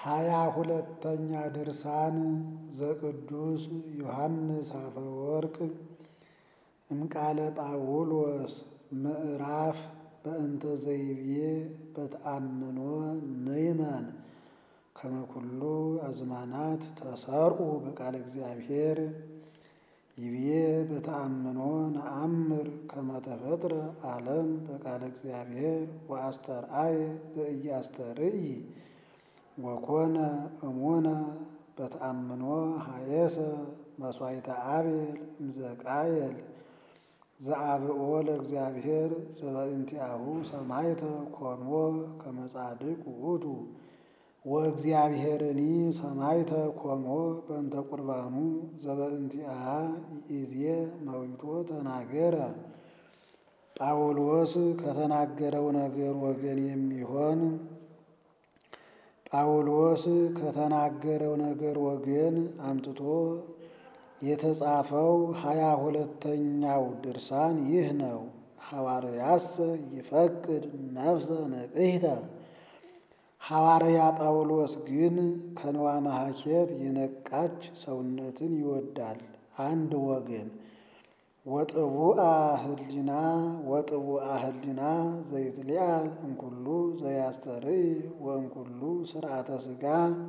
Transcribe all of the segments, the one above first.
ሃያ ሁለተኛ ድርሳን ዘቅዱስ ዮሐንስ አፈወርቅ እምቃለ ጳውሎስ ምዕራፍ በእንተ ዘይቤ በተአምኖ ንእመን ከመ ኩሉ አዝማናት ተሰርዑ በቃለ እግዚአብሔር ይቤ በተአምኖ ነአምር ከመ ተፈጥረ ዓለም በቃለ እግዚአብሔር ወአስተርአየ ዘኢያስተርኢ ወኮነ እሙነ በተአምኖ ሀየሰ መሥዋዕተ አቤል እምዘቃየል ዘአብኦ ለእግዚአብሔር ዘበእንቲአሁ ሰማዕተ ኮንዎ ከመ ጻድቅ ውእቱ ወእግዚአብሔርኒ ሰማዕተ ኮንዎ በእንተ ቁርባኑ ዘበእንቲአሃ ይእዜ መዊቶ ተናገረ። ጳውሎስ ከተናገረው ነገር ወገን የሚሆን ጳውሎስ ከተናገረው ነገር ወገን አምጥቶ የተጻፈው ሀያ ሁለተኛው ድርሳን ይህ ነው። ሐዋርያሰ ይፈቅድ ነፍሰ ንቅሕተ ሐዋርያ ጳውሎስ ግን ከንዋ መሐኬት የነቃች ሰውነትን ይወዳል። አንድ ወገን ወጥቡአ ህሊና ወጥቡአ ህሊና ዘይትሊአል እምኩሉ ዘያስተርኢ ወእምኩሉ ስርዓተ ሥጋ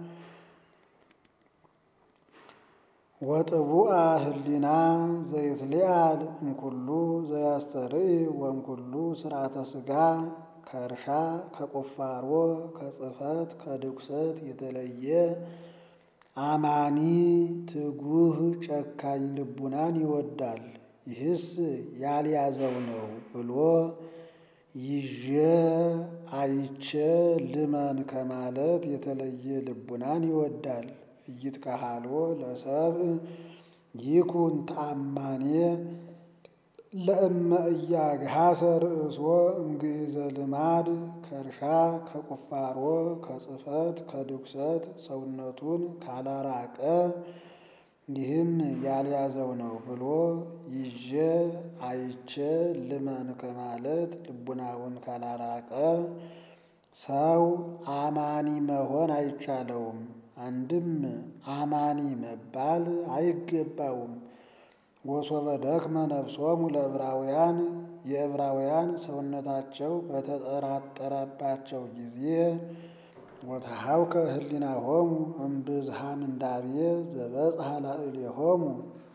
ወጥቡአ ህሊና ዘይትሊአል እምኩሉ ዘያስተርኢ ወእምኩሉ ስርዓተ ሥጋ ከእርሻ ከቁፋሮ ከጽሕፈት ከድቁሰት የተለየ አማኒ ትጉህ ጨካኝ ልቡናን ይወዳል። ይህስ ያልያዘው ነው ብሎ ይዤ አይቼ ልመን ከማለት የተለየ ልቡናን ይወዳል። ኢይትከሃልዎ ለሰብእ ይኩን ተአማኔ ለእመ እያግሃሰ ርእሶ እምግእዘ ልማድ ከእርሻ ከቁፋሮ ከጽሕፈት ከድቁሰት ሰውነቱን ካላራቀ ይህም ያልያዘው ነው ብሎ ይዤ አይቼ ልመን ከማለት ልቡናውን ካላራቀ ሰው አማኒ መሆን አይቻለውም። አንድም አማኒ መባል አይገባውም። ወሶበ ደክመ ነፍሶሙ ለዕብራውያን የዕብራውያን ሰውነታቸው በተጠራጠረባቸው ጊዜ ወተሃውከ ህሊናሆሙ እምብዝሃ ምንዳቤ ዘበጽሐ ላዕሌሆሙ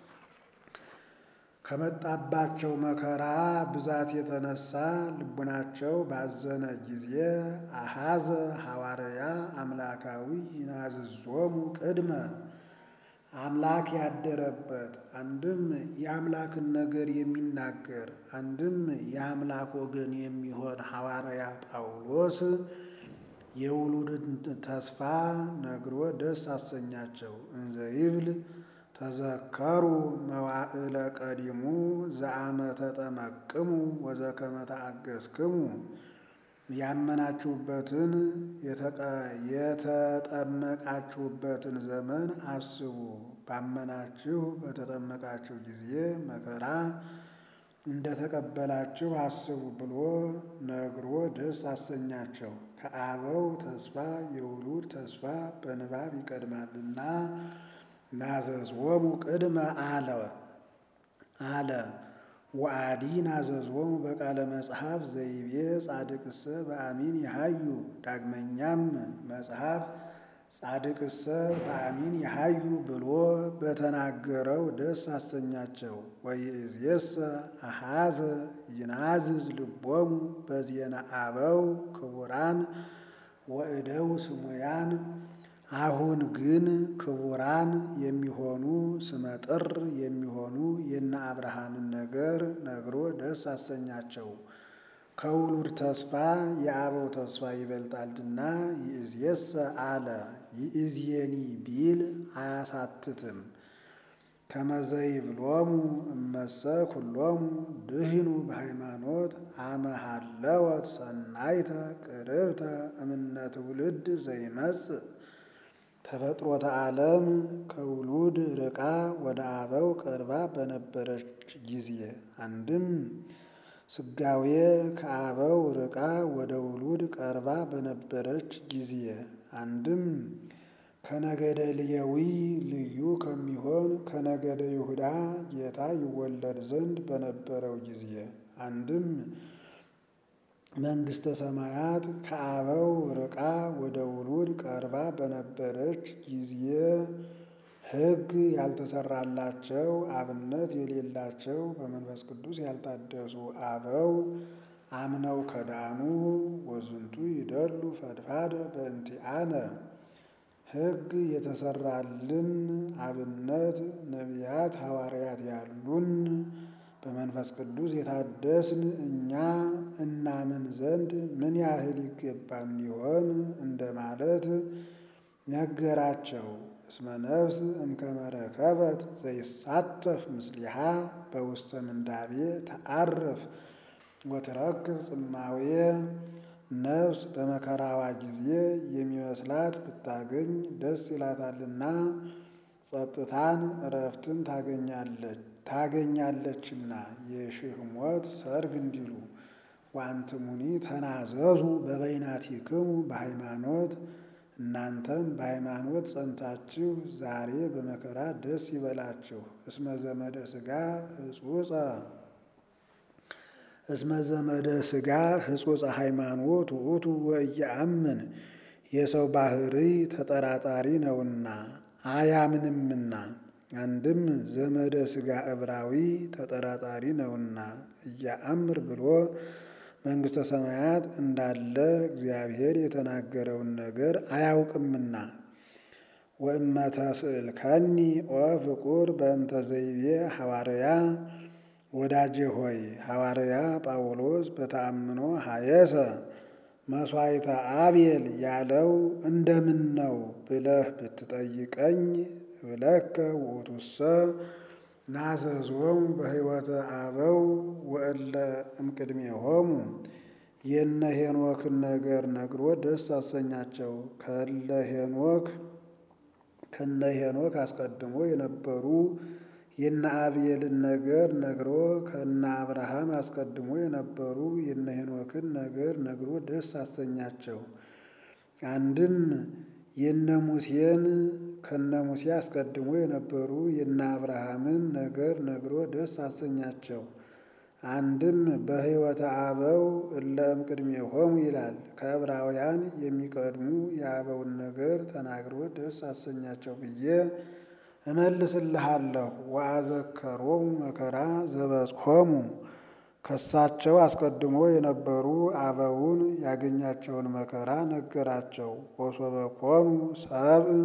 ከመጣባቸው መከራ ብዛት የተነሳ ልቡናቸው ባዘነ ጊዜ አሃዘ ሐዋርያ አምላካዊ ይናዝዞሙ ቅድመ አምላክ ያደረበት አንድም የአምላክን ነገር የሚናገር አንድም የአምላክ ወገን የሚሆን ሐዋርያ ጳውሎስ የውሉድን ተስፋ ነግሮ ደስ አሰኛቸው። እንዘ ይብል ተዘከሩ መዋዕለ ቀዲሙ ዘአመ ተጠመቅሙ ወዘከመ ተአገስክሙ ያመናችሁበትን የተጠመቃችሁበትን ዘመን አስቡ። ባመናችሁ በተጠመቃችሁ ጊዜ መከራ እንደተቀበላችሁ አስቡ ብሎ ነግሮ ደስ አሰኛቸው። ከአበው ተስፋ የውሉድ ተስፋ በንባብ ይቀድማልና ናዘዝዎሙ ቅድመ አለ አለ ወአዲ ናዘዝዎሙ በቃለ መጽሐፍ ዘይቤ ጻድቅሰ በአሚን ይሃዩ። ዳግመኛም መጽሐፍ ጻድቅሰ በአሚን ይሃዩ ብሎ በተናገረው ደስ አሰኛቸው። ወይእዜሰ አሃዘ ይናዝዝ ልቦሙ በዜና አበው ክቡራን ወእደው ስሙያን አሁን ግን ክቡራን የሚሆኑ ስመጥር የሚሆኑ የነ አብርሃምን ነገር ነግሮ ደስ አሰኛቸው። ከውሉድ ተስፋ የአበው ተስፋ ይበልጣልና ይእዜሰ አለ። ይእዜኒ ቢል አያሳትትም። ከመዘይብሎሙ እመሰ ኩሎሙ ድህኑ በሃይማኖት አመሃለወት ሰናይተ ቅርብተ እምነ ትውልድ ዘይመጽእ ተፈጥሮተ ዓለም ከውሉድ ርቃ ወደ አበው ቀርባ በነበረች ጊዜ አንድም ስጋዌ ከአበው ርቃ ወደ ውሉድ ቀርባ በነበረች ጊዜ አንድም ከነገደ ሌዊ ልዩ ከሚሆን ከነገደ ይሁዳ ጌታ ይወለድ ዘንድ በነበረው ጊዜ አንድም መንግሥተ ሰማያት ከአበው ርቃ ወደ ውሉድ ቀርባ በነበረች ጊዜ ሕግ ያልተሰራላቸው አብነት የሌላቸው በመንፈስ ቅዱስ ያልታደሱ አበው አምነው ከዳኑ ወዝንቱ ይደሉ ፈድፋደ በእንቲአነ ሕግ የተሰራልን አብነት ነቢያት ሐዋርያት ያሉን በመንፈስ ቅዱስ የታደስን እኛ እናምን ዘንድ ምን ያህል ይገባን ይሆን እንደማለት ነገራቸው። እስመ ነፍስ እምከመ ረከበት ዘይሳተፍ ምስሊሃ በውስተ ምንዳቤ ተአርፍ ወትረክብ ጽማዌ ነፍስ በመከራዋ ጊዜ የሚመስላት ብታገኝ ደስ ይላታልና ጸጥታን እረፍትን ታገኛለች ታገኛለችና የሺህ ሞት ሰርግ እንዲሉ ወአንትሙኒ ተናዘዙ በበይናቲክሙ በሃይማኖት እናንተም በሃይማኖት ጸንታችሁ ዛሬ በመከራ ደስ ይበላችሁ። እስመ ዘመደ ሥጋ ህጹጸ እስመ ዘመደ ሥጋ ህጹጸ ሃይማኖት ውእቱ ወኢየአምን የሰው ባህሪ ተጠራጣሪ ነውና አያምንምና። አንድም ዘመደ ሥጋ ዕብራዊ ተጠራጣሪ ነውና እያአምር ብሎ መንግሥተ ሰማያት እንዳለ እግዚአብሔር የተናገረውን ነገር አያውቅምና። ወእመተ ስእልከኒ ኦ ፍቁር በእንተ ዘይቤ ሐዋርያ ወዳጄ ሆይ ሐዋርያ ጳውሎስ በተአምኖ ሀየሰ መሥዋዕተ አቤል ያለው እንደምን ነው ብለህ ብትጠይቀኝ ብለከ ውእቱሰ ናዘዞሙ በሕይወተ አበው ወእለ እምቅድሜሆሙ የነ ሄኖክን ነገር ነግሮ ደስ አሰኛቸው። ከለ ሄኖክ ከነ ሄኖክ አስቀድሞ የነበሩ የነ አብኤልን ነገር ነግሮ ከነ አብርሃም አስቀድሞ የነበሩ የነ ሄኖክን ነገር ነግሮ ደስ አሰኛቸው። አንድም የነ ሙሴን ከነ ሙሴ አስቀድሞ የነበሩ የነ አብርሃምን ነገር ነግሮ ደስ አሰኛቸው። አንድም በሕይወተ አበው እለ እምቅድሜሆሙ ይላል። ከዕብራውያን የሚቀድሙ የአበውን ነገር ተናግሮ ደስ አሰኛቸው ብዬ እመልስልሃለሁ። ወአዘከሮሙ መከራ ዘበጽሖሙ ከሳቸው አስቀድሞ የነበሩ አበውን ያገኛቸውን መከራ ነገራቸው። ወሶበ ኮኑ ሰብእ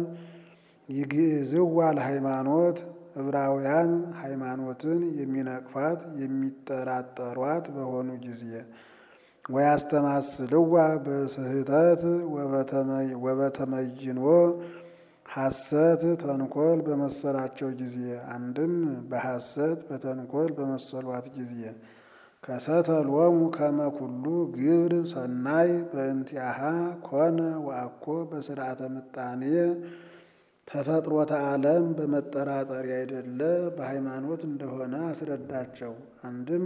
ይግዕዝዋ ለሃይማኖት ዕብራውያን ሃይማኖትን የሚነቅፋት የሚጠራጠሯት በሆኑ ጊዜ ወያስተማስልዋ በስህተት ወበተመይኖ ሐሰት ተንኮል በመሰላቸው ጊዜ አንድም በሐሰት በተንኮል በመሰሏት ጊዜ ከሰተሎሙ ከመ ኩሉ ግብር ሰናይ በእንቲአሃ ኮነ ወአኮ በስርዓተ ምጣኔ ተፈጥሮተ ዓለም በመጠራጠር ያይደለ በሃይማኖት እንደሆነ አስረዳቸው። አንድም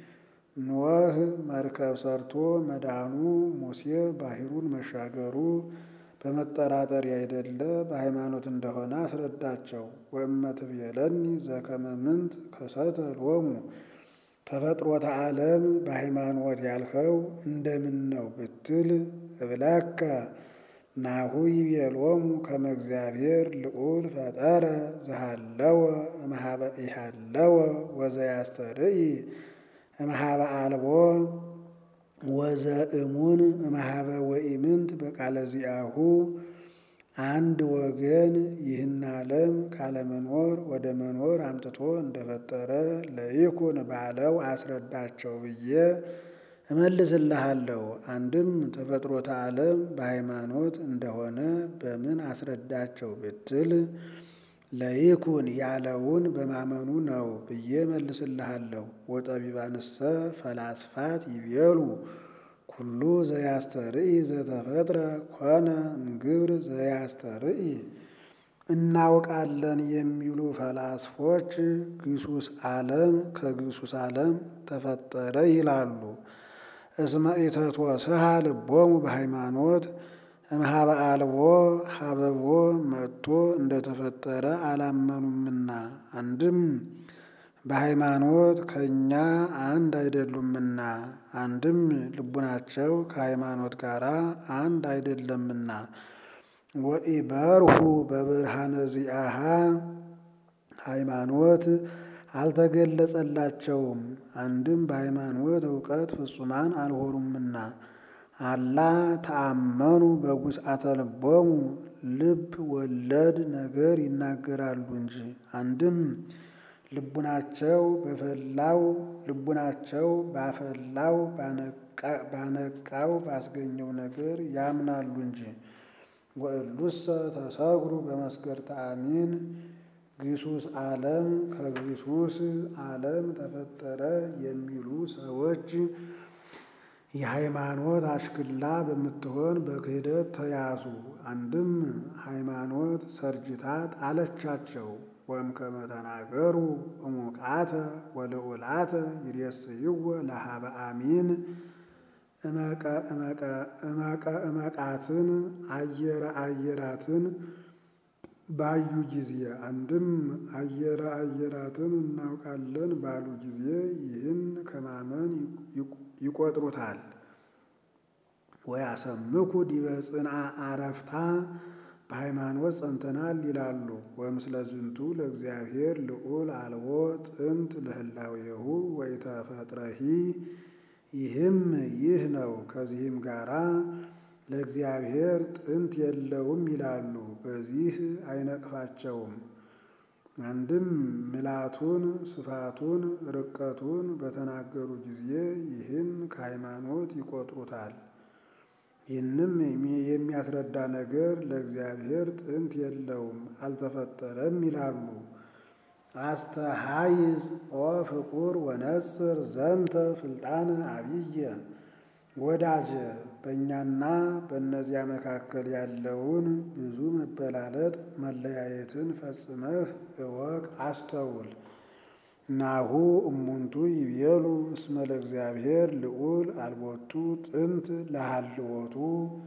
ኖህ መርከብ ሰርቶ መዳኑ፣ ሙሴ ባሕሩን መሻገሩ በመጠራጠር ያይደለ በሃይማኖት እንደሆነ አስረዳቸው። ወእመትቤለኒ ዘከመ ምንት ከሰተሎሙ ተፈጥሮተ ዓለም በሃይማኖት ያልኸው እንደምን ነው ብትል እብለከ ናሁ ይቤሎሙ ከመ እግዚአብሔር ልዑል ፈጠረ ዘሃለወ እምኀበ ኢሃለወ ወዘያስተርኢ እምኀበ አልቦ ወዘእሙን እምኀበ ወኢምንት በቃለ ዚአሁ አንድ ወገን ይህን ዓለም ካለመኖር ወደ መኖር አምጥቶ እንደፈጠረ ለይኩን ባለው አስረዳቸው ብዬ እመልስልሃለሁ። አንድም ተፈጥሮተ ዓለም በሃይማኖት እንደሆነ በምን አስረዳቸው ብትል ለይኩን ያለውን በማመኑ ነው ብዬ እመልስልሃለሁ። ወጠቢባንሰ ፈላስፋት ይቤሉ ኩሉ ዘያስተርኢ ዘተፈጥረ ኮነ እምግብር ዘያስተርኢ እናውቃለን የሚሉ ፈላስፎች ግሱስ ዓለም ከግሱስ ዓለም ተፈጠረ ይላሉ። እስመ ኢተትወስሃ ልቦሙ በሃይማኖት እምኀበ አልቦ ሀበቦ መጥቶ እንደተፈጠረ አላመኑምና አንድም በሃይማኖት ከእኛ አንድ አይደሉምና አንድም ልቡናቸው ከሃይማኖት ጋር አንድ አይደለምና ወኢበርሁ በብርሃነ ዚአሃ ሃይማኖት አልተገለጸላቸውም። አንድም በሃይማኖት እውቀት ፍጹማን አልሆኑምና አላ ተአመኑ በጉስአተ ልቦሙ ልብ ወለድ ነገር ይናገራሉ እንጂ አንድም ልቡናቸው በፈላው ልቡናቸው ባፈላው ባነቃው ባስገኘው ነገር ያምናሉ እንጂ ወእሉሰ ተሰግሩ በመስገርተ አሚን ግሱስ ዓለም ከግሱስ ዓለም ተፈጠረ የሚሉ ሰዎች የሃይማኖት አሽክላ በምትሆን በክህደት ተያዙ። አንድም ሃይማኖት ሰርጅታ ጣለቻቸው። ወእምከመ ተናገሩ እሙቃተ ወልዑላተ ይሬስይዎ ለኀበ አሚን እመቀ እመቃትን አየረ አየራትን ባዩ ጊዜ አንድም አየረ አየራትን እናውቃለን ባሉ ጊዜ ይህን ከማመን ይቆጥሩታል። ወያሰምኩ ዲበ ጽንዓ አረፍታ በሃይማኖት ጸንተናል ይላሉ። ወምስለ ዝንቱ ለእግዚአብሔር ልዑል አልቦ ጥንት ለህላዌሁ ወኢተፈጥረሂ ይህም ይህ ነው። ከዚህም ጋራ ለእግዚአብሔር ጥንት የለውም ይላሉ። በዚህ አይነቅፋቸውም። አንድም ምልአቱን ስፋቱን ርቀቱን በተናገሩ ጊዜ ይህን ከሃይማኖት ይቆጥሩታል። ይህንም የሚያስረዳ ነገር ለእግዚአብሔር ጥንት የለውም አልተፈጠረም ይላሉ። አስተሃይጽ ኦ ፍቁር ወነጽር ዘንተ ፍልጣነ አብየ ወዳጀ በእኛና በእነዚያ መካከል ያለውን ብዙ መበላለጥ መለያየትን ፈጽመህ እወቅ አስተውል። ናሁ እሙንቱ ይቤሉ እስመ ለእግዚአብሔር ልዑል አልቦቱ ጥንት ለሃልወቱ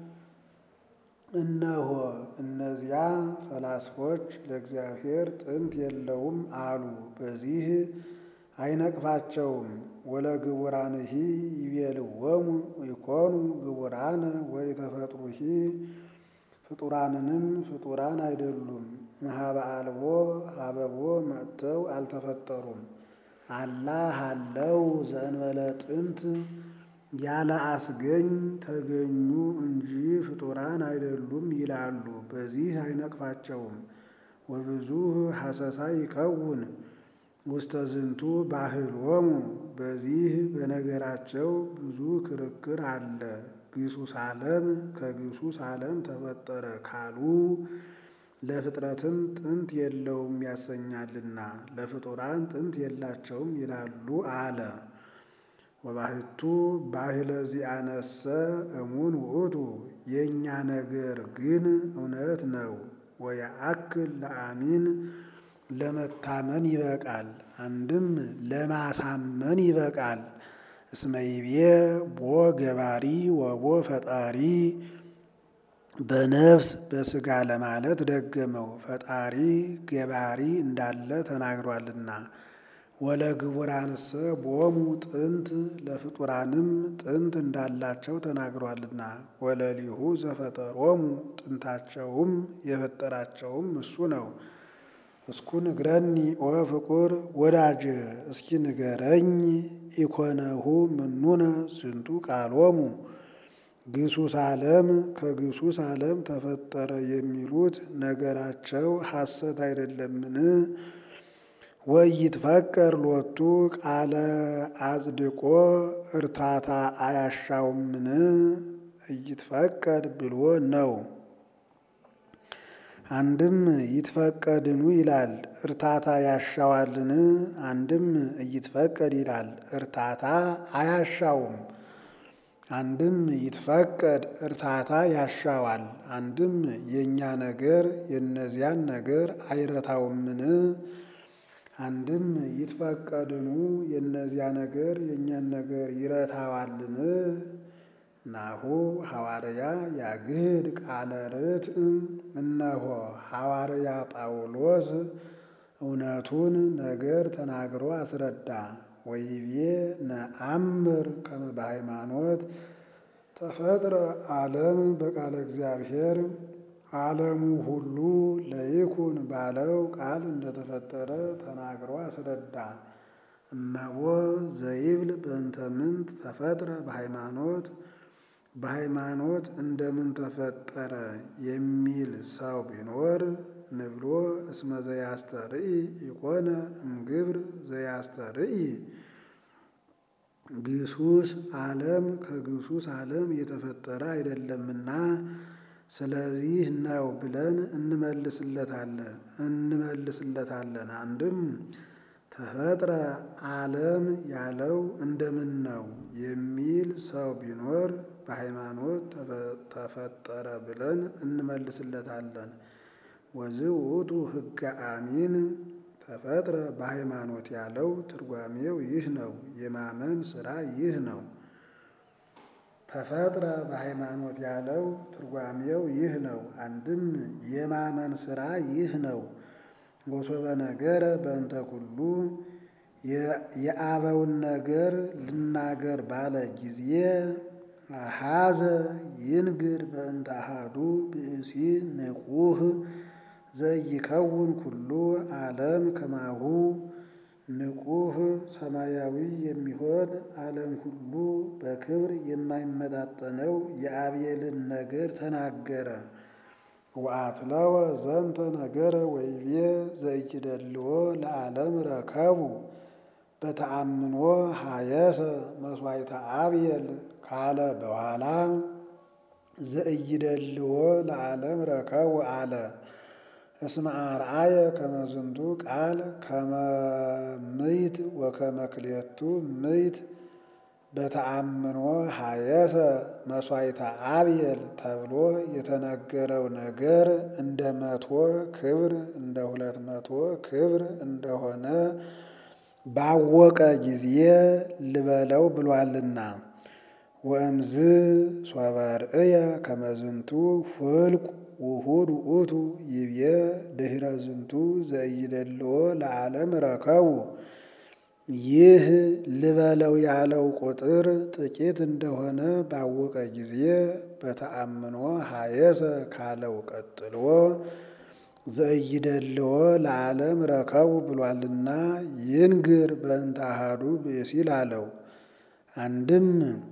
እነሆ እነዚያ ፈላስፎች ለእግዚአብሔር ጥንት የለውም አሉ። በዚህ አይነቅፋቸውም። ወለግቡራንሂ ይቤልዎሙ ይኮኑ ግቡራነ ወኢተፈጥሩሂ ፍጡራንንም ፍጡራን አይደሉም። እምኀበ አልቦ ሀበቦ መጥተው አልተፈጠሩም። አላ ሀለው ዘእንበለ ጥንት ያለ አስገኝ ተገኙ እንጂ ፍጡራን አይደሉም ይላሉ። በዚህ አይነቅፋቸውም። ወብዙ ሐሰሳ ይከውን ውስተ ዝንቱ ባህሎሙ በዚህ በነገራቸው ብዙ ክርክር አለ። ግሱስ ዓለም ከግሱስ ዓለም ተፈጠረ ካሉ ለፍጥረትም ጥንት የለውም ያሰኛልና ለፍጡራን ጥንት የላቸውም ይላሉ አለ። ወባሕቱ ባሕለ ዚአነሰ እሙን ውእቱ የእኛ ነገር ግን እውነት ነው። ወየአክል ለአሚን ለመታመን ይበቃል። አንድም ለማሳመን ይበቃል። እስመ ይቤ ቦ ገባሪ ወቦ ፈጣሪ በነፍስ በሥጋ ለማለት ደገመው። ፈጣሪ ገባሪ እንዳለ ተናግሯልና። ወለግቡራንሰ ቦሙ ጥንት ለፍጡራንም ጥንት እንዳላቸው ተናግሯልና። ወለሊሁ ዘፈጠሮሙ ጥንታቸውም የፈጠራቸውም እሱ ነው። እስኩ ንግረኒ ኦ ፍቁር ወዳጅ እስኪ ንገረኝ ኢኮነሁ ምኑነ ዝንቱ ቃሎሙ ግሱስ ዓለም ከግሱስ ዓለም ተፈጠረ የሚሉት ነገራቸው ሐሰት አይደለምን? ወይትፈቀር ሎቱ ቃለ አጽድቆ እርታታ አያሻውምን? እይትፈቀድ ብሎ ነው። አንድም ይትፈቀድኑ ይላል እርታታ ያሻዋልን? አንድም እይትፈቀድ ይላል እርታታ አያሻውም። አንድም ይትፈቀድ እርታታ ያሻዋል። አንድም የእኛ ነገር የእነዚያን ነገር አይረታውምን? አንድም ይትፈቀድኑ የእነዚያ ነገር የእኛን ነገር ይረታዋልን? ናሁ ሐዋርያ ያግህድ ቃለ ርትዕ እነሆ ሐዋርያ ጳውሎስ እውነቱን ነገር ተናግሮ አስረዳ። ወይቤ ነአምር ከመ በሃይማኖት ተፈጥረ ዓለም በቃለ እግዚአብሔር ዓለሙ ሁሉ ለይኩን ባለው ቃል እንደተፈጠረ ተናግሮ አስረዳ። እመቦ ዘይብል በእንተ ምንት ተፈጥረ በሃይማኖት በሃይማኖት እንደምን ተፈጠረ የሚል ሰው ቢኖር ንብሎ እስመ ዘያስተርኢ ኢኮነ እምግብር ዘያስተርኢ ግሱስ ዓለም ከግሱስ ዓለም የተፈጠረ አይደለምና ስለዚህ ነው ብለን እንመልስለታለን እንመልስለታለን። አንድም ተፈጥረ ዓለም ያለው እንደምን ነው የሚል ሰው ቢኖር በሃይማኖት ተፈጠረ ብለን እንመልስለታለን። ወዝእ ውእቱ ሕገ አሚን ተፈጥረ በሃይማኖት ያለው ትርጓሜው ይህ ነው። የማመን ሥራ ይህ ነው። ተፈጥረ በሃይማኖት ያለው ትርጓሜው ይህ ነው። አንድም የማመን ሥራ ይህ ነው። ወሶበ ነገረ በእንተ ኩሉ የአበውን ነገር ልናገር ባለ ጊዜ አሐዘ ይንግር በእንተ አሐዱ ብእሲ ንቁህ ዘይከውን ኩሉ ዓለም ከማሁ ንቁህ ሰማያዊ የሚሆን ዓለም ሁሉ በክብር የማይመጣጠነው የአቤልን ነገር ተናገረ። ወአትለወ ዘንተ ነገረ ወይቤ ዘይኪደልዎ ለዓለም ረከቡ በተአምኖ ሀየሰ መስዋዕተ አብየል ካለ በኋላ ዘእይደልዎ ለዓለም ረከቡ አለ። እስመ አርአየ ከመዝንቱ ቃል ከመ ምይት ወከመ ክልኤቱ ምይት በተአምኖ ሀየሰ መስዋዕተ አብየል ተብሎ የተነገረው ነገር እንደ መቶ ክብር እንደ ሁለት መቶ ክብር እንደሆነ ባወቀ ጊዜ ልበለው ብሏልና። ወእምዝ ሶበ ርእየ ከመዝንቱ ፍልቁ ውሁድ ውእቱ ይብየ ድኅረ ዝንቱ ዘኢይደልዎ ለዓለም ረከቡ። ይህ ልበለው ያለው ቁጥር ጥቂት እንደሆነ ባወቀ ጊዜ በተአምኖ ሀየሰ ካለው ቀጥሎ ዘኢይደልዎ ለዓለም ረከቡ ብሏልና ይንግር በእንተ አሐዱ ብእሲል አለው። አንድም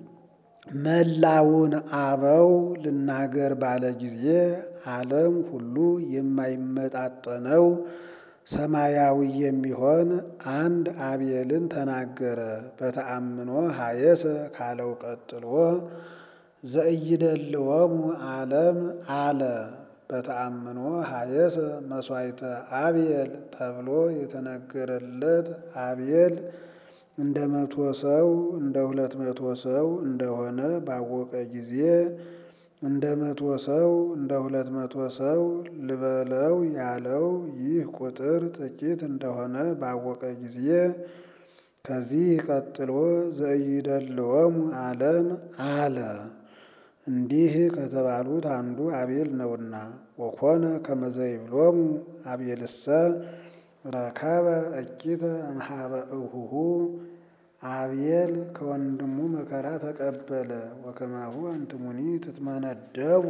መላውን አበው ልናገር ባለ ጊዜ ዓለም ሁሉ የማይመጣጠነው ሰማያዊ የሚሆን አንድ አቤልን ተናገረ። በተአምኖ ሀየሰ ካለው ቀጥሎ ዘኢይደልዎሙ ዓለም አለ። በተአምኖ ሀየሰ መስዋዕተ አብየል ተብሎ የተነገረለት አብየል እንደ መቶ ሰው እንደ ሁለት መቶ ሰው እንደሆነ ባወቀ ጊዜ እንደ መቶ ሰው እንደ ሁለት መቶ ሰው ልበለው ያለው ይህ ቁጥር ጥቂት እንደሆነ ባወቀ ጊዜ ከዚህ ቀጥሎ ዘኢይደልዎሙ ዓለም አለ። እንዲህ ከተባሉት አንዱ አቤል ነውና። ወኮነ ከመ ዘይብሎሙ አቤልሰ ረከበ እኪተ እምኀበ እሁሁ አቤል ከወንድሙ መከራ ተቀበለ። ወከማሁ አንትሙኒ ትትመነደቡ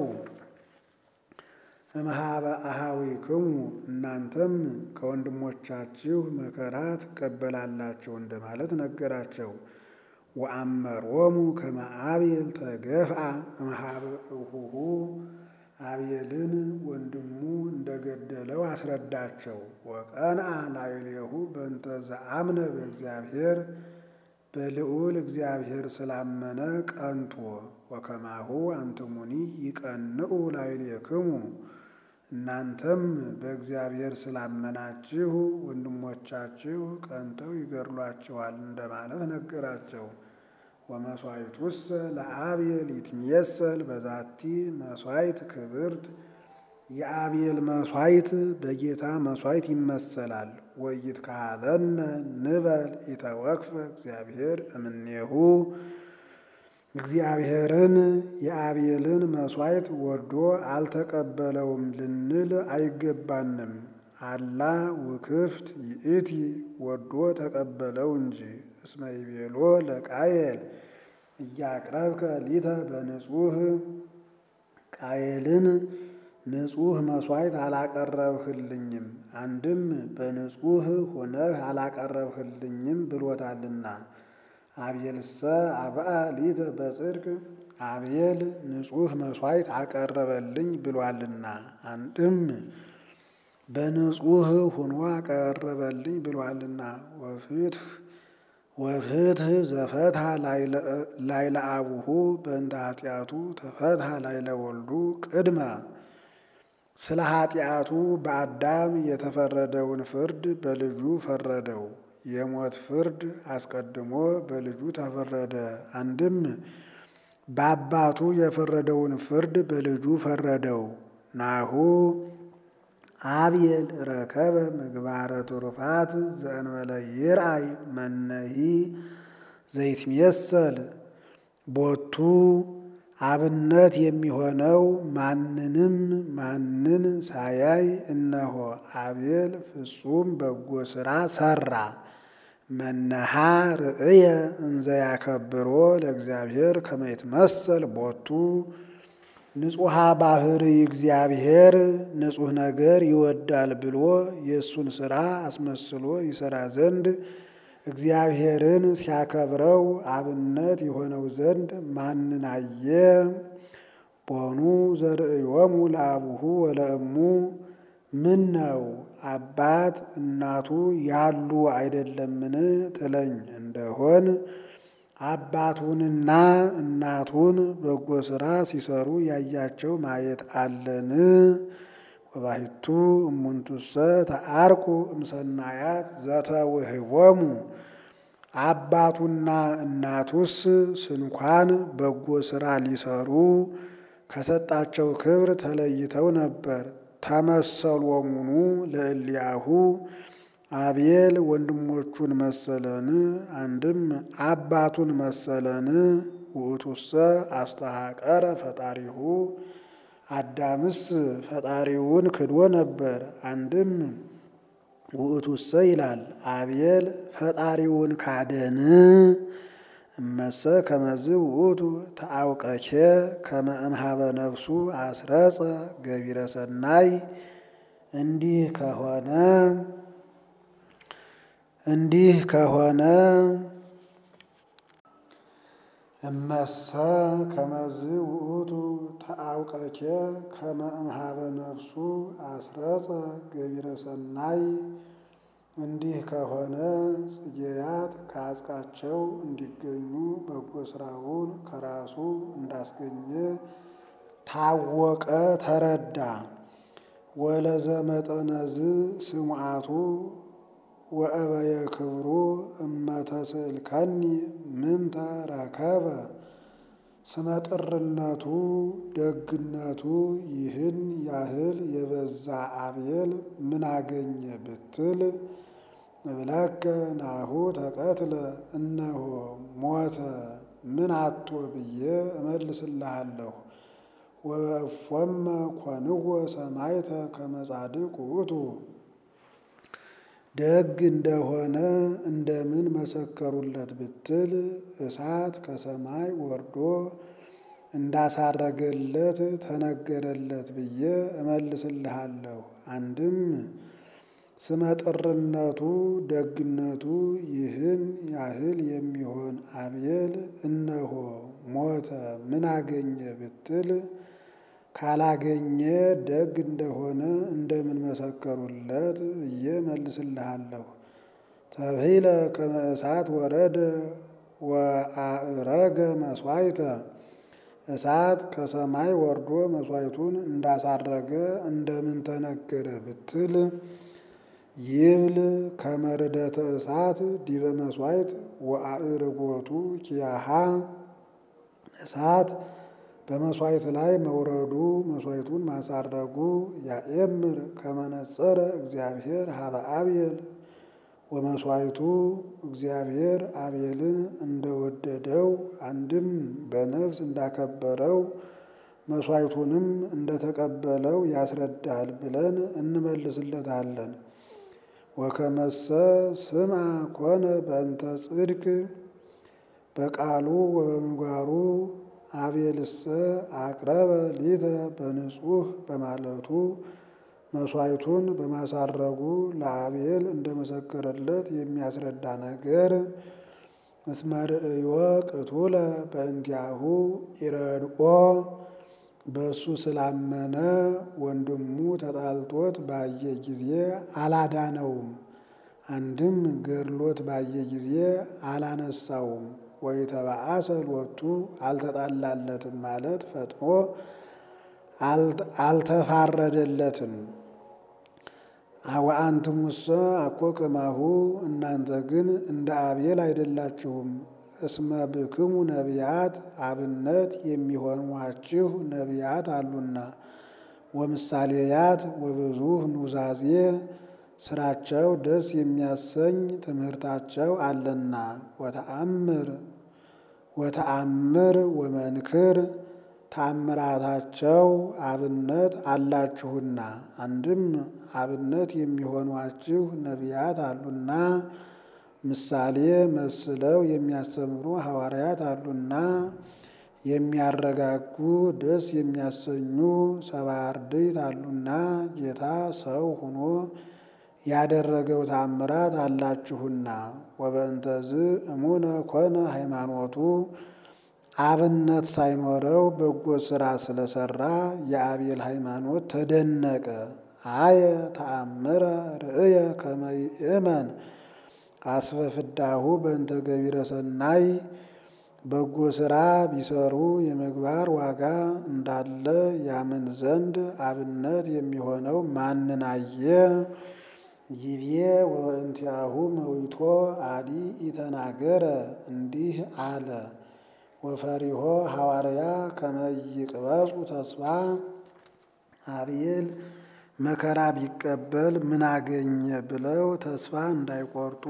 እምኀበ አኀዊክሙ እናንተም ከወንድሞቻችሁ መከራ ትቀበላላችሁ እንደማለት ነገራቸው። ወአመሮሙ ከመ አቤል ተገፍአ እምኀበ እሁሁ አቤልን ወንድሙ እንደገደለው አስረዳቸው። ወቀንአ ላዕሌሁ በእንተ ዘአምነ በእግዚአብሔር በልዑል እግዚአብሔር ስላመነ ቀንቶ ወከማሁ አንትሙኒ ይቀንዑ ላዕሌክሙ እናንተም በእግዚአብሔር ስላመናችሁ ወንድሞቻችሁ ቀንተው ይገድሏቸዋል እንደማለት ነገራቸው። ወመሥዋዕቱሰ ለአቤል ይትሜሰል በዛቲ መሥዋዕት ክብርት የአቤል መሥዋዕት በጌታ መሥዋዕት ይመሰላል። ወይትካህለነ ንበል ኢተወክፈ እግዚአብሔር እምኔሁ እግዚአብሔርን የአቤልን መሥዋዕት ወዶ አልተቀበለውም ልንል አይገባንም። አላ ውክፍት ይእቲ ወዶ ተቀበለው እንጂ እስመ ይቤሎ ለቃየል እያቅረብከ ሊተ በንጹህ ቃየልን ንጹህ መሥዋዕት አላቀረብህልኝም፣ አንድም በንጹህ ሆነህ አላቀረብህልኝም ብሎታልና። አቤልሰ አብአ ሊተ በጽድቅ አቤል ንጹህ መሥዋዕት አቀረበልኝ ብሏልና። አንድም በንጹህ ሆኖ አቀረበልኝ ብሏልና። ወፍትህ ወፍትህ ዘፈትሐ ላይለ አቡሁ በእንተ ኃጢአቱ ተፈትሐ ላይለ ወልዱ ቅድመ ስለ ኃጢአቱ በአዳም የተፈረደውን ፍርድ በልጁ ፈረደው። የሞት ፍርድ አስቀድሞ በልጁ ተፈረደ። አንድም በአባቱ የፈረደውን ፍርድ በልጁ ፈረደው። ናሁ አብየል ረከበ ምግባረ ትሩፋት ዘእንበለ ይርአይ መነሂ ዘይትሜሰል ቦቱ አብነት የሚሆነው ማንንም ማንን ሳያይ እነሆ አቤል ፍጹም በጎ ሥራ ሠራ። መነሃ ርእየ እንዘ ያከብሮ ለእግዚአብሔር ከመ ይትመሰል ቦቱ ንጹሐ ባህሪ እግዚአብሔር ንጹሕ ነገር ይወዳል ብሎ የእሱን ሥራ አስመስሎ ይሠራ ዘንድ እግዚአብሔርን ሲያከብረው አብነት የሆነው ዘንድ ማንን አየ? ቦኑ ዘርእዮሙ ለአቡሁ ወለእሙ ምን ነው አባት እናቱ ያሉ አይደለምን ትለኝ እንደሆን አባቱንና እናቱን በጎ ሥራ ሲሰሩ ያያቸው ማየት አለን? ወባሕቱ እሙንቱሰ ተአርቁ እምሰናያት ዘተውህቦሙ አባቱና እናቱስ ስንኳን በጎ ሥራ ሊሰሩ ከሰጣቸው ክብር ተለይተው ነበር። ተመሰሎሙኑ ለእሊያሁ አቤል ወንድሞቹን መሰለን? አንድም አባቱን መሰለን? ውእቱሰ አስተሐቀረ ፈጣሪሁ አዳምስ ፈጣሪውን ክዶ ነበር። አንድም ውእቱሰ ይላል አቤል ፈጣሪውን ካደን? እመሰ ከመዝ ውእቱ ተአውቀኬ ከመ እምኀበ ነፍሱ አስረጸ ገቢረ ሰናይ እንዲህ ከሆነ እንዲህ ከሆነ እመሰ ከመዝ ውእቱ ተአውቀኬ ከመ እምኀበ ነፍሱ አስረጸ ገቢረ ሰናይ እንዲህ ከሆነ ጽጌያት ከአጽቃቸው እንዲገኙ በጎ ሥራውን ከራሱ እንዳስገኘ ታወቀ፣ ተረዳ። ወለዘመጠነዝ ስምዓቱ ወእበየ ክብሩ እመተስእልከኒ ምንተ ረከበ ስመጥርነቱ ደግነቱ ይህን ያህል የበዛ አቤል ምን አገኘ ብትል እብለከ ናሁ ተቀትለ እነሆ ሞተ ምን አቶ ብዬ እመልስልሃለሁ። ወእፎመ ኮንዎ ሰማይተ ከመ ጻድቅ ውእቱ ደግ እንደሆነ እንደምን መሰከሩለት ብትል እሳት ከሰማይ ወርዶ እንዳሳረገለት ተነገረለት ብዬ እመልስልሃለሁ። አንድም ስመጥርነቱ ደግነቱ ይህን ያህል የሚሆን አቤል እነሆ ሞተ ምን አገኘ ብትል ካላገኘ ደግ እንደሆነ እንደምን መሰከሩለት ብዬ መልስልሃለሁ። ተብሂለ ከመ እሳት ወረደ ወአእረገ መስዋዕተ እሳት ከሰማይ ወርዶ መስዋዕቱን እንዳሳረገ እንደምን ተነገረ ብትል ይብል ከመርደተ እሳት ዲበ መስዋዕት ወአእርጎቱ ኪያሃ እሳት በመስዋዕት ላይ መውረዱ መስዋዕቱን ማሳረጉ ያኤምር ከመነጸረ እግዚአብሔር ሀበ አብየል ወመስዋዕቱ እግዚአብሔር አቤልን እንደወደደው አንድም በነፍስ እንዳከበረው መስዋዕቱንም እንደተቀበለው ያስረዳል ብለን እንመልስለታለን። ወከመሰ ስምዐ ኮነ በእንተ ጽድቅ በቃሉ ወበምግባሩ አቤልሰ አቅረበ ሊተ በንጹሕ በማለቱ መስዋዕቱን በማሳረጉ ለአቤል እንደመሰከረለት የሚያስረዳ ነገር እስመ ርእዮ ቅቱለ በእንቲአሁ ኢረድኦ በእሱ ስላመነ ወንድሙ ተጣልቶት ባየ ጊዜ አላዳነውም። አንድም ገድሎት ባየ ጊዜ አላነሳውም። ወይ ተባአሰ ሎቱ አልተጣላለትም ማለት ፈጥኖ አልተፋረደለትም። ወአንትሙሰ አኮ ከማሁ እናንተ ግን እንደ አቤል አይደላችሁም። እስመ ብክሙ ነቢያት አብነት የሚሆኗችሁ ነቢያት አሉና ወምሳሌያት ወብዙ ኑዛዜ ስራቸው ደስ የሚያሰኝ ትምህርታቸው አለና ወተአምር ወተአምር ወመንክር ታምራታቸው አብነት አላችሁና አንድም አብነት የሚሆኗችሁ ነቢያት አሉና ምሳሌ መስለው የሚያስተምሩ ሐዋርያት አሉና የሚያረጋጉ ደስ የሚያሰኙ ሰባ አርድእት አሉና ጌታ ሰው ሆኖ ያደረገው ታምራት አላችሁና ወበእንተዝ እሙነ ኮነ ሃይማኖቱ አብነት ሳይኖረው በጎ ስራ ስለሰራ የአቤል ሃይማኖት ተደነቀ። አየ ተአምረ ርእየ ከመ ይእመን አስበ ፍዳሁ በእንተ ገቢረ ሰናይ በጎ ስራ ቢሰሩ የምግባር ዋጋ እንዳለ ያምን ዘንድ አብነት የሚሆነው ማንን አየ? ይቤ ወእንቲአሁ መዊቶ አዲ ኢተናገረ እንዲህ አለ። ወፈሪሆ ሐዋርያ ከመ ይቅበጹ ተስፋ አቤል መከራ ቢቀበል ምን አገኘ ብለው ተስፋ እንዳይቆርጡ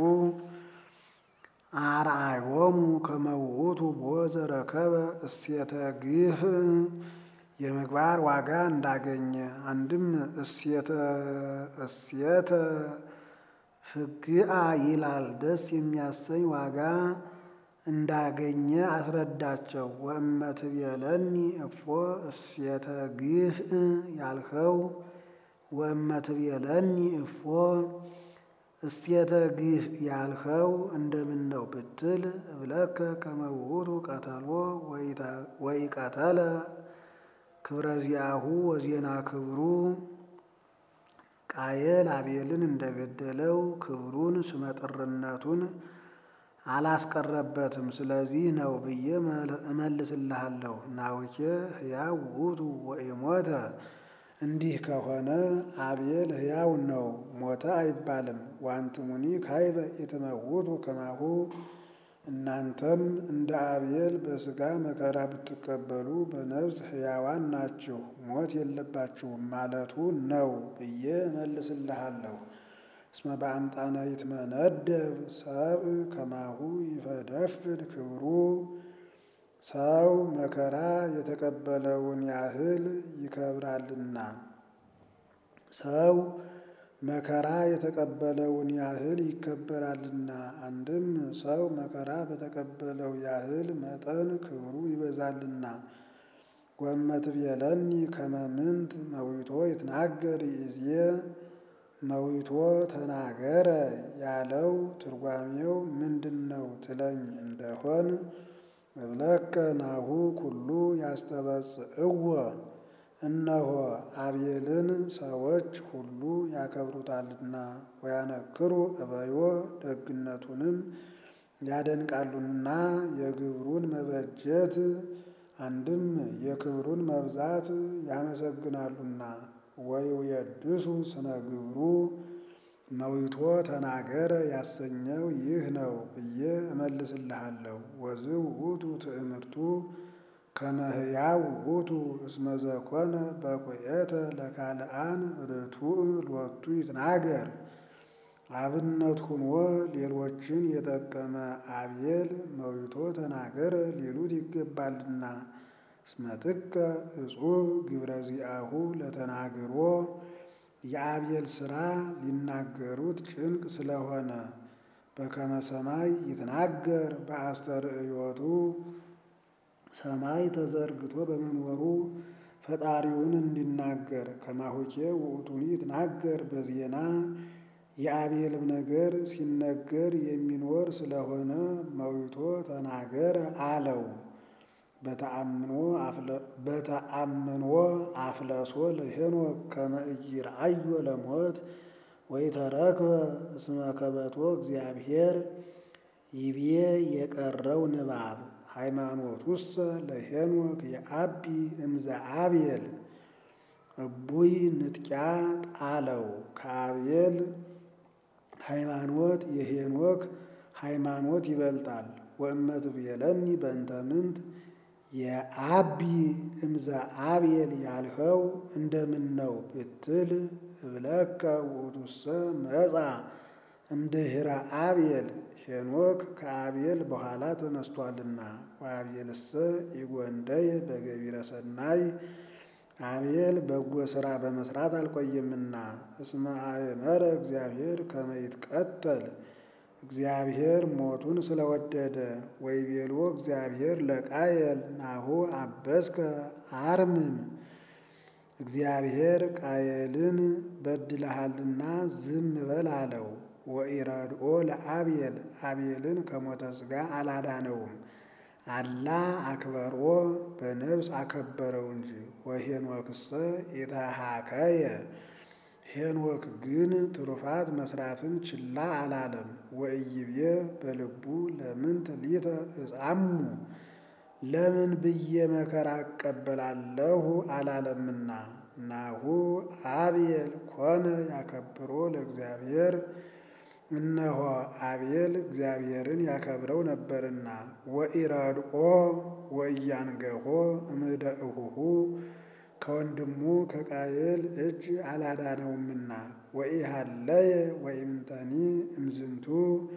አርአዮሙ ከመ ውእቱ ቦዘ ረከበ እሴተ ግፍ የምግባር ዋጋ እንዳገኘ አንድም እሴተ እሴተ ፍግአ ይላል ደስ የሚያሰኝ ዋጋ እንዳገኘ አስረዳቸው። ወእመ ትቤለኒ እፎ እሴተ ግፍ ያልኸው ወእመ ትቤለኒ እፎ እሴተ ግፍ ያልኸው እንደምን ነው ብትል እብለከ ከመ ውእቱ ቀተሎ ወኢቀተለ ክብረ ዚአሁ ወዜና ክብሩ ቃየል አቤልን እንደገደለው ክብሩን ስመጥርነቱን አላስቀረበትም። ስለዚህ ነው ብዬ እመልስልሃለሁ። ናውኬ ሕያው ውእቱ ወኢሞተ እንዲህ ከሆነ አቤል ሕያው ነው፣ ሞተ አይባልም። ዋንትሙኒ ካይበ ኢትመውቱ ከማሁ እናንተም እንደ አቤል በሥጋ መከራ ብትቀበሉ በነፍስ ሕያዋን ናችሁ፣ ሞት የለባችሁም ማለቱ ነው ብዬ እመልስልሃለሁ። እስመ በአምጣነ ይትመነደብ ሰብእ ከማሁ ይፈደፍድ ክብሩ ሰው መከራ የተቀበለውን ያህል ይከብራልና ሰው መከራ የተቀበለውን ያህል ይከበራልና። አንድም ሰው መከራ በተቀበለው ያህል መጠን ክብሩ ይበዛልና። ወእመ ትቤለኒ ከመ ምንት መዊቶ ይትናገር ይእዜ መዊቶ ተናገረ ያለው ትርጓሜው ምንድን ነው ትለኝ እንደሆን እብለከ ናሁ ኩሉ ያስተበጽእዎ እነሆ አቤልን ሰዎች ሁሉ ያከብሩታልና ወያነክሩ እበዮ ደግነቱንም ያደንቃሉና የግብሩን መበጀት አንድም የክብሩን መብዛት ያመሰግናሉና ወይውየድሱ ስነ ግብሩ መዊቶ ተናገረ ያሰኘው ይህ ነው ብዬ እመልስልሃለሁ። ወዝእ ውእቱ ትእምርቱ ከመ ሕያው ውእቱ እስመ ዘኮነ በኩየተ ለካልአን ርቱዕ ሎቱ ይትናገር። አብነት ሁኖ ሌሎችን የጠቀመ አቤል መዊቶ ተናገረ ሊሉት ይገባልና። እስመ ጥቀ እጹብ ግብረ ዚአሁ ለተናግሮ የአቤል ሥራ ሊናገሩት ጭንቅ ስለሆነ በከመ ሰማይ ይትናገር በአስተርእዮቱ ሰማይ ተዘርግቶ በመኖሩ ፈጣሪውን እንዲናገር ከማሁኬ ውእቱኒ ይትናገር በዜና የአቤልም ነገር ሲነገር የሚኖር ስለሆነ መዊቶ ተናገረ አለው። በተአምኖ አፍለሶ ለሄኖክ ከመ ኢይርአዮ ለሞት ወኢተረክበ እስመ ከበቶ እግዚአብሔር ይቤ የቀረው ንባብ ሃይማኖቱሰ ለሄኖክ የአቢ እምዘ አቤል እቡይ ንጥቂያ ጣለው ከአቤል ሃይማኖት የሄኖክ ሃይማኖት ይበልጣል። ወእመት ብየለኒ በእንተ ምንት የአቢ እምዘ አቤል ያልኸው እንደምን ነው ብትል እብለከ ውእቱሰ መጻ እምድኅረ አቤል ሄኖክ ከአቤል በኋላ ተነስቷልና። ወአቤልሰ ኢጎንደየ በገቢረ ሰናይ አቤል በጎ ሥራ በመስራት አልቆየምና። እስመ አእመረ እግዚአብሔር ከመ ይትቀተል እግዚአብሔር ሞቱን ስለወደደ። ወይቤሎ እግዚአብሔር ለቃየል ናሁ አበስከ አርምም እግዚአብሔር ቃየልን በድለሃልና ዝም በል አለው። ወኢረድኦ ለአቤል አቤልን ከሞተ ሥጋ አላዳነውም። አላ አክበሮ በነፍስ አከበረው እንጂ። ወሄኖክሰ ኢተሃከየ ሄኖክ ግን ትሩፋት መስራትን ችላ አላለም። ወኢይቤ በልቡ ለምንት ሊተ እጻሙ ለምን ብዬ መከራ እቀበላለሁ አላለምና። ናሁ አቤል ኮነ ያከብሮ ለእግዚአብሔር እነሆ አቤል እግዚአብሔርን ያከብረው ነበርና። ወኢረድኦ ወኢያንገሆ እምደ እሁሁ ከወንድሙ ከቃየል እጅ አላዳነውምና። ወኢሃለየ ወኢምንተኒ እምዝንቱ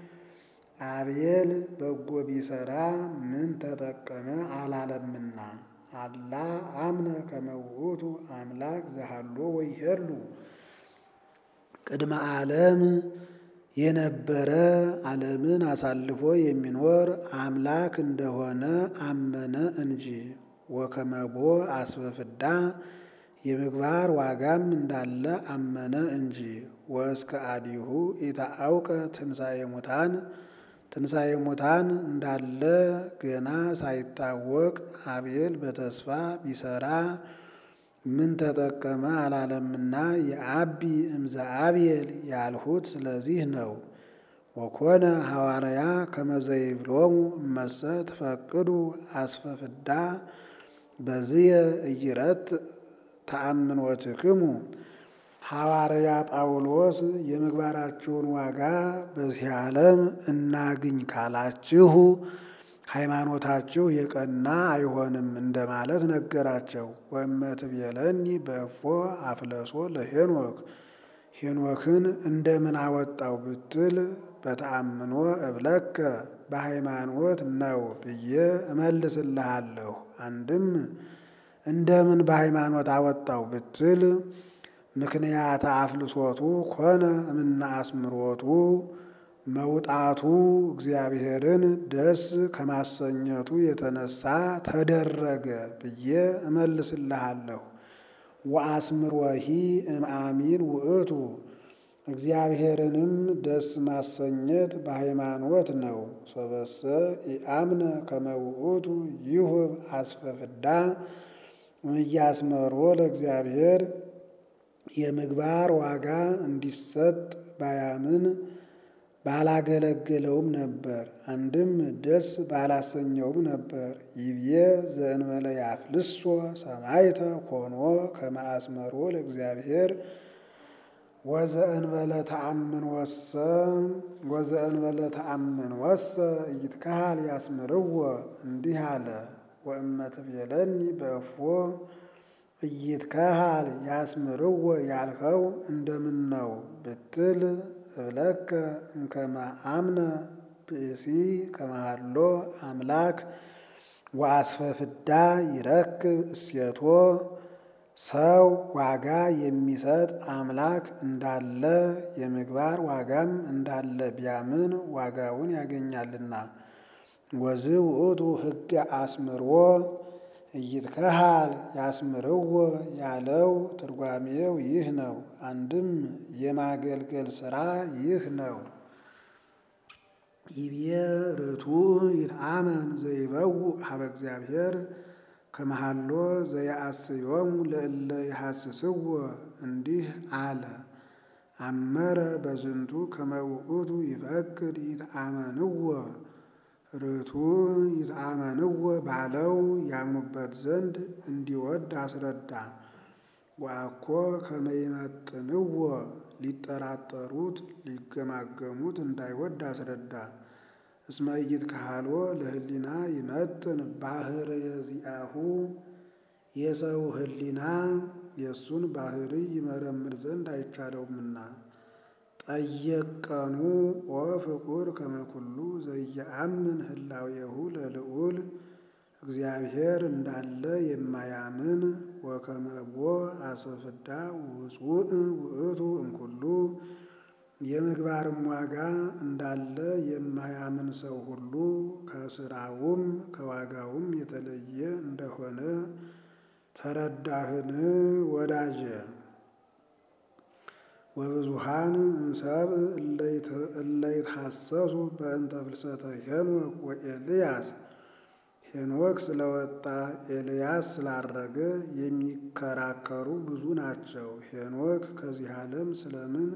አቤል በጎ ቢሰራ ምን ተጠቀመ አላለምና። አላ አምነ ከመ ውእቱ አምላክ ዘሃሎ ወይሄሉ ቅድመ ዓለም የነበረ ዓለምን አሳልፎ የሚኖር አምላክ እንደሆነ አመነ እንጂ። ወከመቦ አስበ ፍዳ የምግባር ዋጋም እንዳለ አመነ እንጂ። ወእስከ አዲሁ ኢታአውቀ ትንሣኤ ሙታን ትንሣኤ ሙታን እንዳለ ገና ሳይታወቅ አቤል በተስፋ ቢሰራ ምን ተጠቀመ አላለምና። የአቢ እምዘ አቤል ያልሁት ስለዚህ ነው። ወኮነ ሐዋርያ ከመዘይብሎሙ እመሰ ትፈቅዱ አስፈ ፍዳ በዝየ እይረት ተአምኖትክሙ ሐዋርያ ጳውሎስ የምግባራችሁን ዋጋ በዚህ ዓለም እናግኝ ካላችሁ ሃይማኖታችሁ የቀና አይሆንም እንደማለት ነገራቸው። ወእመትቤለኒ በእፎ አፍለሶ ለሄኖክ ሄኖክን እንደምን አወጣው ብትል በተአምኖ እብለከ በሃይማኖት ነው ብዬ እመልስልሃለሁ። አንድም እንደምን በሃይማኖት አወጣው ብትል ምክንያት አፍልሶቱ ኮነ እምነ አስምሮቱ መውጣቱ እግዚአብሔርን ደስ ከማሰኘቱ የተነሳ ተደረገ ብዬ እመልስልሃለሁ። ወአስምሮሂ እምአሚን ውእቱ እግዚአብሔርንም ደስ ማሰኘት በሃይማኖት ነው። ሶበሰ ኢአምነ ከመ ውእቱ ይሁብ አስፈ ፍዳ እያስመሮ ለእግዚአብሔር የምግባር ዋጋ እንዲሰጥ ባያምን ባላገለገለውም ነበር። አንድም ደስ ባላሰኘውም ነበር። ይብዬ ዘእንበለ ያፍልሶ ሰማይተ ኮኖ ከመ አስመሮ ለእግዚአብሔር ወዘእንበለ ተአምን ወሰ ወዘእንበለ ተአምን ወሰ ኢይትከሃል ያስምርዎ እንዲህ አለ። ወእመትቤለኒ በእፎ ኢይትከሃል ያስምርዎ ያልኸው እንደምን ነው ብትል እብለከ እምከመ አምነ ብእሲ ከመሃሎ አምላክ ወአስፈ ፍዳ ይረክብ እሴቶ ሰው ዋጋ የሚሰጥ አምላክ እንዳለ የምግባር ዋጋም እንዳለ ቢያምን ዋጋውን ያገኛልና። ወዝ ውእቱ ሕገ አስምርዎ እይትከሃል ያስምርዎ ያለው ትርጓሜው ይህ ነው። አንድም የማገልገል ሥራ ይህ ነው። ይቤ ርቱዕ ይትአመን ዘይበውእ ሀበ እግዚአብሔር ከመሃሎ ዘየአስዮሙ ለእለ ይሐስስዎ እንዲህ አለ። አመረ በዝንቱ ከመ ውእቱ ይፈቅድ ይትአመንዎ ርቱዕ ይትአመንዎ ባለው ያምኑበት ዘንድ እንዲወድ አስረዳ። ወአኮ ከመ ይመጥንዎ ሊጠራጠሩት ሊገማገሙት እንዳይወድ አስረዳ። እስመ ኢይትከሃልዎ ለህሊና ይመጥን ባህርየ ዚአሁ የሰው ህሊና የእሱን ባህሪ ይመረምር ዘንድ አይቻለውምና። ጠየቀኑ ወፍቁር ከመ ኩሉ ዘየአምን ህላዌሁ ለልዑል እግዚአብሔር እንዳለ የማያምን ወከመቦ አስፈፍዳ ውጹእ ውእቱ እምኩሉ የምግባርም ዋጋ እንዳለ የማያምን ሰው ሁሉ ከስራውም ከዋጋውም የተለየ እንደሆነ ተረዳህን ወዳጄ? ወብዙሃን እምሰብእ እለ ይትሐሰሱ በእንተ ፍልሰተ ሄኖክ ወኤልያስ ሄኖክ ስለወጣ ኤልያስ ስላረገ የሚከራከሩ ብዙ ናቸው። ሄኖክ ከዚህ ዓለም ስለምን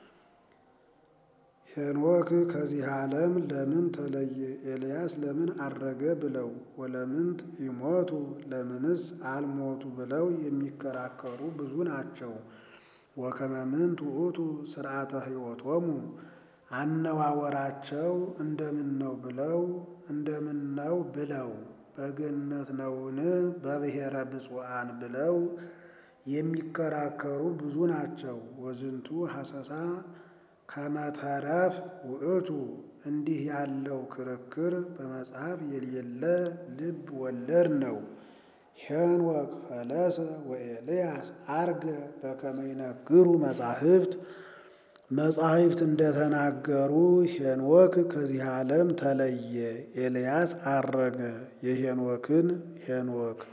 ሄኖክ ከዚህ ዓለም ለምን ተለየ? ኤልያስ ለምን አረገ? ብለው ወለምንት ይሞቱ ለምንስ አልሞቱ? ብለው የሚከራከሩ ብዙ ናቸው። ወከመ ምንት ውእቱ ስርዓተ ሕይወቶሙ አነዋወራቸው እንደምን ነው ብለው እንደምን ነው ብለው በገነት ነውን በብሔረ ብፁዓን ብለው የሚከራከሩ ብዙ ናቸው። ወዝንቱ ሐሰሳ ከመተረፍ ውእቱ እንዲህ ያለው ክርክር በመጽሐፍ የሌለ ልብ ወለድ ነው። ሄኖክ ፈለሰ ወኤልያስ አርገ በከመ ይነግሩ መጻሕፍት መጻሕፍት እንደተናገሩ ሄኖክ ከዚህ ዓለም ተለየ፣ ኤልያስ አረገ። የሄኖክን ሄኖክ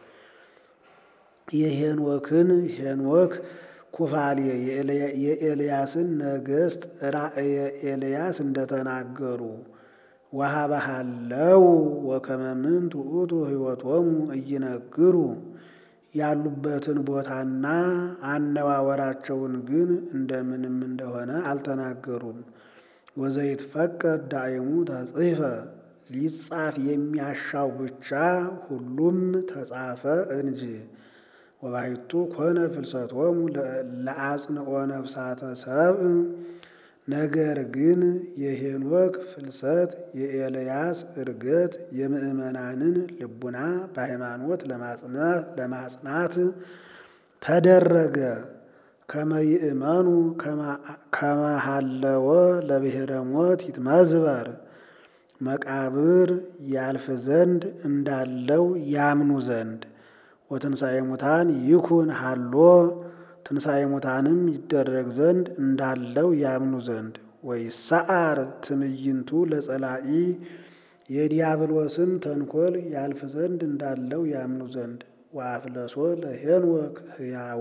የሄኖክን ሄኖክ ኩፋሌ የኤልያስን ነገሥት ራእየ ኤልያስ እንደተናገሩ ወሀበሃለው ወከመ ምንት ውእቱ ሕይወቶሙ እይነግሩ ያሉበትን ቦታና አነዋወራቸውን ግን እንደምንም እንደሆነ አልተናገሩም። ወዘይትፈቀድ ዳይሙ ተጽሕፈ ሊጻፍ የሚያሻው ብቻ ሁሉም ተጻፈ እንጂ። ወባሕቱ ኮነ ፍልሰቶሙ ለአጽንኦ ነፍሳተ ሰብእ ነገር ግን የሄኖክ ፍልሰት የኤልያስ ዕርገት የምእመናንን ልቡና በሃይማኖት ለማጽናት ተደረገ። ከመ ይእመኑ ከመሃለወ ለብሔረ ሞት ይትመዝበር መቃብር ያልፍ ዘንድ እንዳለው ያምኑ ዘንድ ወትንሣኤ ሙታን ይኩን ሃሎ ትንሣኤ ሙታንም ይደረግ ዘንድ እንዳለው ያምኑ ዘንድ ወይሰዓር ትዕይንቱ ለጸላኢ የዲያብሎስም ተንኮል ያልፍ ዘንድ እንዳለው ያምኑ ዘንድ ወአፍለሶ ለሄኖክ ሕያዎ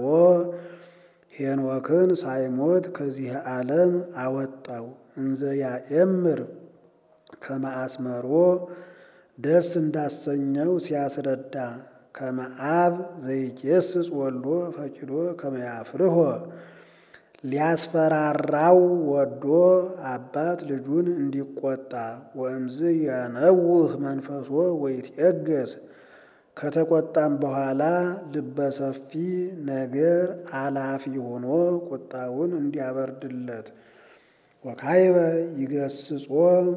ሄኖክን ሳይሞት ከዚህ ዓለም አወጣው። እንዘ ያኤምር ከመ አስመሮ ደስ እንዳሰኘው ሲያስረዳ ከመ አብ ዘይጌስጽ ወልዶ ፈቂዶ ከመ ያፍርሆ ሊያስፈራራው ወዶ አባት ልጁን እንዲቆጣ ወእምዝ ያነውህ መንፈሶ ወይትዔገስ ከተቆጣም በኋላ ልበሰፊ ነገር አላፊ ሆኖ ቁጣውን እንዲያበርድለት ወካይበ ይገስጾ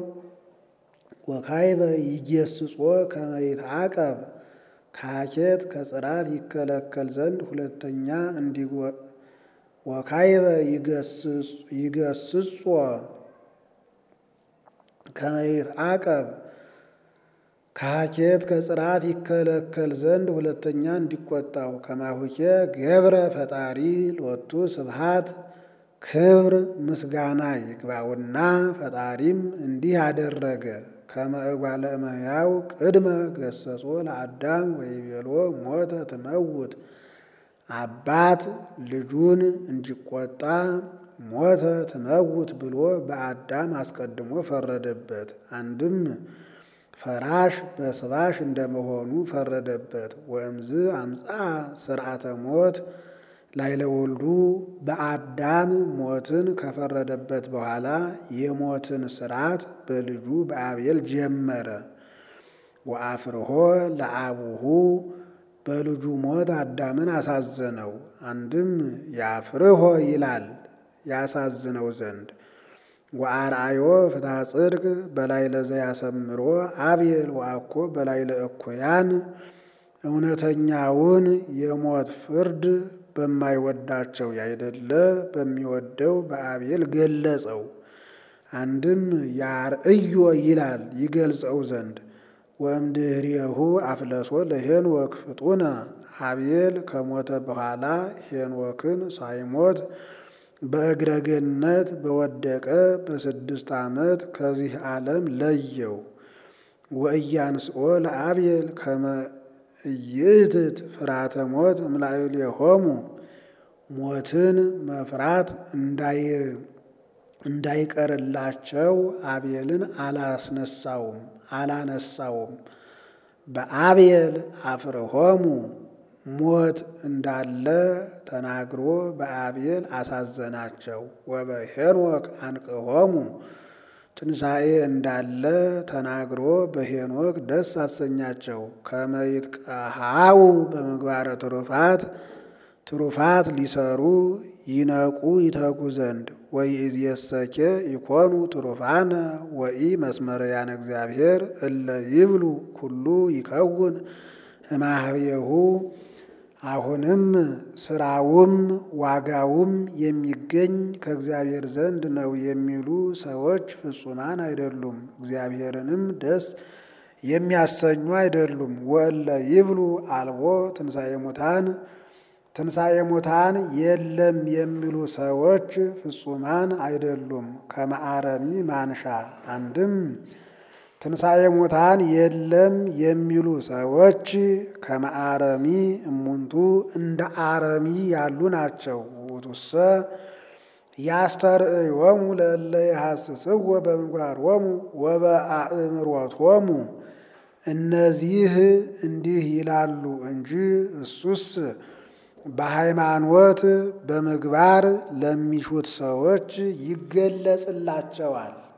ወካይበ ይጌስጾ ከመ ይትዓቀብ ካኬት ከጽራት ይከለከል ዘንድ ሁለተኛ ወካይበ ይገስጾ ከመይት አቀብ ከሀኬት ከጽራት ይከለከል ዘንድ ሁለተኛ እንዲቆጣው ከማሁኬ ገብረ ፈጣሪ ሎቱ ስብሃት ክብር ምስጋና ይግባውና ፈጣሪም እንዲህ አደረገ። ከመእጓለ እመሕያው ቅድመ ገሰጾ ለአዳም ወይቤሎ ሞተ ትመውት አባት ልጁን እንዲቆጣ ሞተ ትመውት ብሎ በአዳም አስቀድሞ ፈረደበት። አንድም ፈራሽ በስባሽ እንደመሆኑ ፈረደበት። ወእምዝ አምፃ ስርዓተ ሞት ላይለ ወልዱ በአዳም ሞትን ከፈረደበት በኋላ የሞትን ስርዓት በልጁ በአቤል ጀመረ። ወአፍርሆ ለአቡሁ በልጁ ሞት አዳምን አሳዘነው። አንድም ያፍርሆ ይላል ያሳዝነው ዘንድ ወአርአዮ ፍትሐ ጽድቅ በላዕለ ዘያሰምሮ አቤል ወአኮ በላዕለ እኩያን እውነተኛውን የሞት ፍርድ በማይወዳቸው ያይደለ በሚወደው በአቤል ገለጸው። አንድም ያርእዮ ይላል ይገልጸው ዘንድ ወእምድኅሬሁ አፍለሶ ለሄኖክ ፍጡነ አቤል ከሞተ በኋላ ሄኖክን ሳይሞት በእግረ ገነት በወደቀ በስድስት ዓመት ከዚህ ዓለም ለየው። ወእያንስኦ ለአቤል ከመ ኢይእትት ፍርሃተ ሞት እምላዕሌሆሙ ሞትን መፍራት እንዳይቀርላቸው አቤልን አላስነሳውም አላነሳውም። በአቤል አፍርሆሙ ሞት እንዳለ ተናግሮ በአቤል አሳዘናቸው። ወበሄኖክ አንቅሆሙ ትንሣኤ እንዳለ ተናግሮ በሄኖክ ደስ አሰኛቸው። ከመይትቀሃው በምግባረ ትሩፋት ትሩፋት ሊሰሩ ይነቁ ይተጉ ዘንድ ወይእዜሰኬ ይኮኑ ትሩፋነ ወኢ መስመረያነ እግዚአብሔር እለ ይብሉ ኩሉ ይከውን እማህቤሁ አሁንም ስራውም ዋጋውም የሚገኝ ከእግዚአብሔር ዘንድ ነው የሚሉ ሰዎች ፍጹማን አይደሉም፣ እግዚአብሔርንም ደስ የሚያሰኙ አይደሉም። ወእለ ይብሉ አልቦ ትንሣኤ ሙታን ትንሣኤ ሙታን የለም የሚሉ ሰዎች ፍጹማን አይደሉም። ከመአረሚ ማንሻ አንድም ትንሣኤ ሙታን የለም የሚሉ ሰዎች ከመአረሚ እሙንቱ እንደ አረሚ ያሉ ናቸው። ውእቱሰ ያስተርእዮሙ ለእለ ይሐስስዎ በምግባሮሙ ወበአእምሮቶሙ እነዚህ እንዲህ ይላሉ እንጂ እሱስ በሃይማኖት በምግባር ለሚሹት ሰዎች ይገለጽላቸዋል።